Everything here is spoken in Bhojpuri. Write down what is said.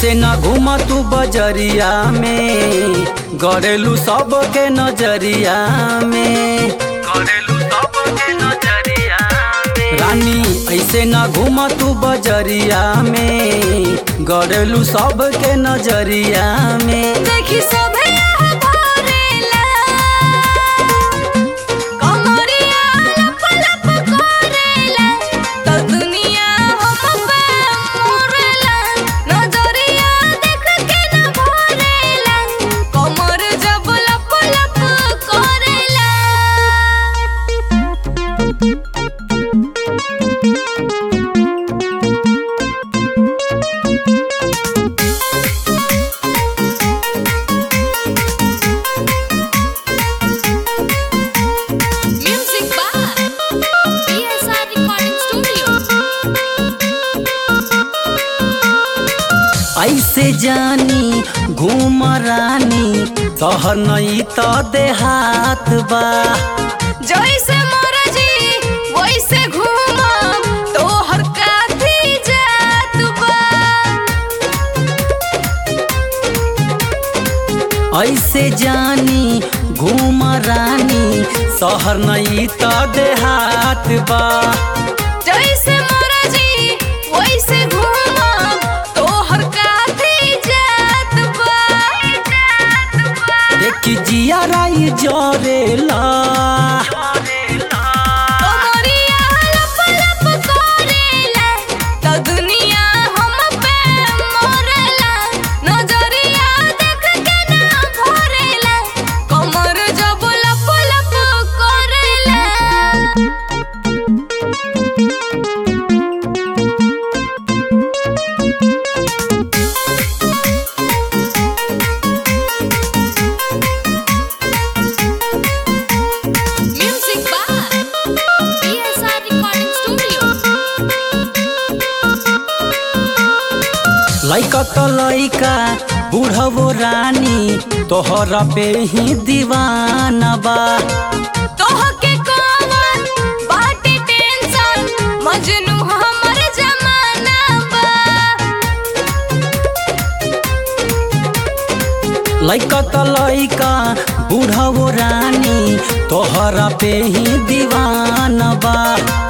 ऐसे न घूम तू बजरिया में गरेलू सबके नजरिया में गरेलू सबके नजरिया में रानी ऐसे न घूम तू बजरिया में गरेलू सबके नजरिया में देखी सभे यहाँ भरेला कमरिया लप लप करेला तो दुनिया हम पे मोरेला नजरिया देख के न भरेला कमर जब लप लप करेला Music by PSR Recording Studio. ऐसे जानी घूम रानी शहर नहीं तो देहात बा जैसे मरजी वैसे घूमम तोहर काथी जात बा ऐसे जानी घूम रानी शहर नहीं तो देहात बा जैसे मरजी वैसे घूमम तोहर काथी जात बा देखी जिया राई जरेला कमरिया लप लप करेला तो दुनिया हम पे मोरेला नजरिया देख के ना भरेला कमर जब लप लप करेला Music by PSR Recording Studio. लैका तो लैका बूढ़वो रानी तोहरा पे ही दीवाना बा तोहके कौन बाटे टेंशन मजनू हमर जमाना बा लैका तो लैका बूढ़वो रानी तोहरा पे ही दीवाना बा